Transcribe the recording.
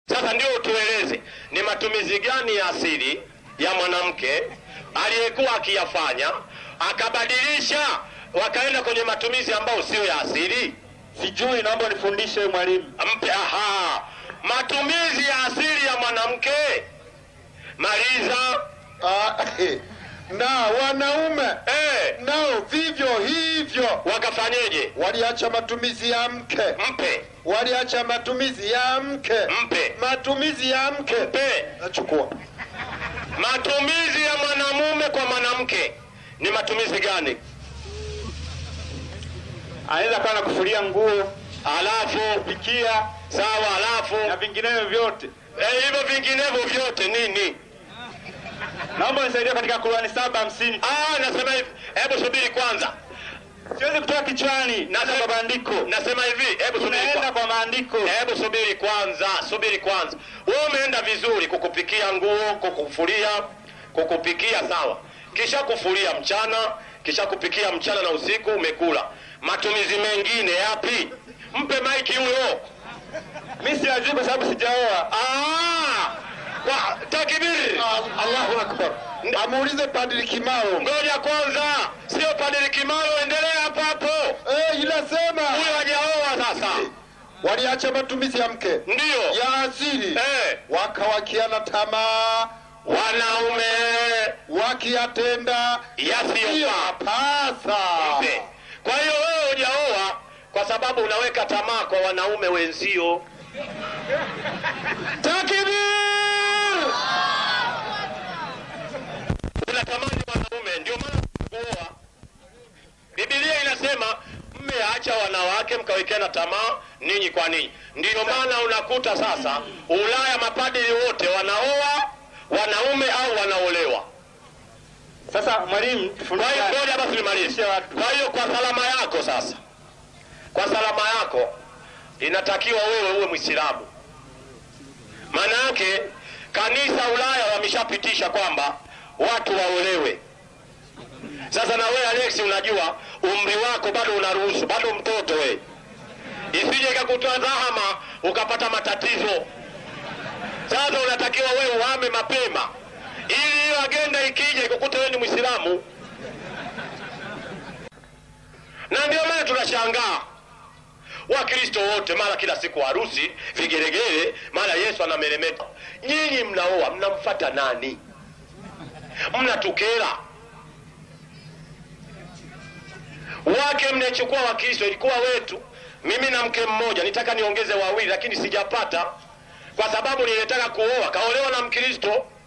Sasa ndio utueleze ni matumizi gani ya asili ya mwanamke aliyekuwa akiyafanya akabadilisha wakaenda kwenye matumizi ambayo sio ya asili. Sijui, naomba nifundishe mwalimu. Mpe aha, matumizi ya asili ya mwanamke. Maliza. Ah, eh. na wanaume Eh, nao vivyo hivyo wakafanyeje? waliacha matumizi ya mke, Mpe, waliacha matumizi ya mke, mpe, matumizi ya mke. mpe. Nachukua Matumizi ya mwanamume kwa mwanamke ni matumizi gani? Anaweza kawa na kufulia nguo, Alafu pikia sawa, alafu na vinginevyo vyote. eh, hivyo vinginevyo vyote nini? Naomba nisaidie katika Qurani saba hamsini. Ah, nasema hivi, hebu subiri kwanza. Siwezi kutoka kichwani, naanza kwa maandiko. Nasema hivi, hebu subiri Tunaenda kwanza. kwa maandiko. Hebu subiri kwanza, subiri kwanza. Wewe umeenda vizuri kukupikia nguo, kukufulia, kukupikia sawa, kisha kufulia mchana, kisha kupikia mchana na usiku umekula. Matumizi mengine yapi? Mpe maiki huyo. Mimi siajui kwa sababu sijaoa. Ah! Kwa takbir. Ah, Allahu akbar. Amuulize Padri Kimao. Ngoja kwanza, sio Padri Kimaro, endelea hapo hapo. Eh, inasema Huyo hajaoa sasa. waliacha matumizi ya mke Ndio. ya asili Eh, wakawakiana tamaa wanaume wakiyatenda yasiyofaa. yasiyopasa. Mpe. Kwa hiyo wewe hujaoa kwa sababu unaweka tamaa kwa wanaume wenzio. Takbir! Unatamani wanaume, ndio maana kuoa. Biblia inasema mmeacha wanawake mkawekeana tamaa ninyi kwa ninyi. Ndiyo maana unakuta sasa Ulaya mapadiri wote wanaoa wanaume au wanaolewa. Sasa mwalimu, Kwa hiyo tufundishe ngoja basi nimalize. Kwa hiyo kwa salama yako sasa, kwa salama yako inatakiwa wewe uwe Mwislamu. Maana yake kanisa Ulaya wameshapitisha kwamba watu waolewe. Sasa na wewe Alex, unajua umri wako bado unaruhusu, bado mtoto wewe, isije ikakutoa dhahama ukapata matatizo. Sasa unatakiwa wewe uhame mapema, ili hiyo agenda ikija ikukute wewe ni Mwislamu. Na ndio maana tunashangaa Wakristo wote mara kila siku harusi, vigeregere, mara Yesu anameremeta. Nyinyi mnaoa mnamfata nani? Mnatukera wake mnachukua Wakristo, ilikuwa wetu. Mimi na mke mmoja, nitaka niongeze wawili, lakini sijapata kwa sababu nilitaka kuoa, kaolewa na Mkristo